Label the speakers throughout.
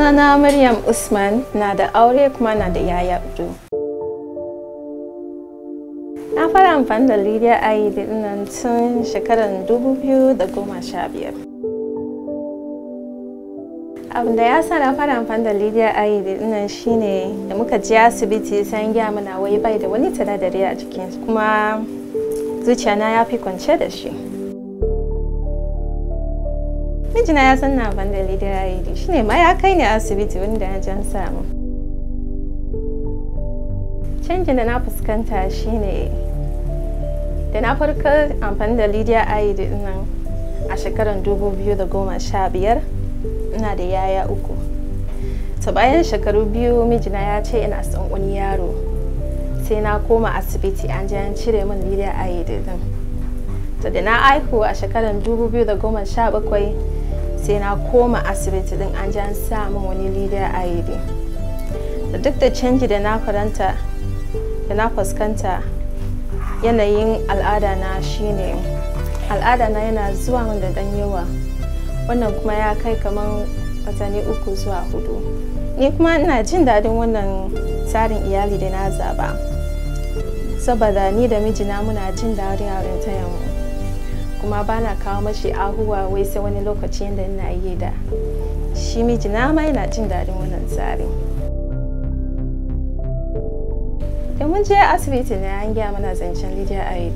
Speaker 1: Sunana Maryam Usman na da aure kuma na da yaya uku. Na fara amfani da Lydia Aid nan tun shekarar 2015. Abin da ya sa na fara amfani da Lydia Aid nan shine da muka je asibiti sai gaya mana wai bai da wani sinadari a jikin kuma zuciyana ya fi kwance da shi. mijina ya san na ban da Lydia Aid shine ma ya kai ni asibiti wanda ya jan samu. Canjin da na fuskanta shine da na farka amfani da Lydia Aid nan a shekarar 2015 ina da yaya uku. Ta bayan shekaru biyu mijina ya ce ina son wani yaro sai na koma asibiti an je an cire min Lydia Aid din. To da na aihu a shekarar 2017 sai na koma asibiti din an ji an sa min wani Lydia Aid. Da duk da canji da na faranta da na fuskanta yanayin al'ada na shine al'ada na yana zuwa min da dan yawa wannan kuma ya kai kamar watanni uku zuwa hudu ni kuma ina jin daɗin wannan tsarin iyali da na zaba saboda ni da mijina muna jin daɗin mu kuma ba na kawo mashi ahuwa wai sai wani lokaci yadda ina yi da shi mijina ma yana jin daɗin wannan tsarin da mun je asibiti ne an gaya mana zancen Lydia Aid.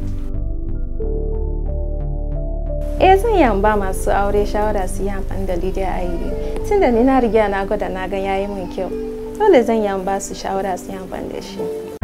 Speaker 1: Eh zan yi ba masu aure shawara su yi amfani da Lydia Aid. Tun da ni na riga na gwada na ga yayi min kyau. Dole zan yi ba su shawara su yi amfani da shi.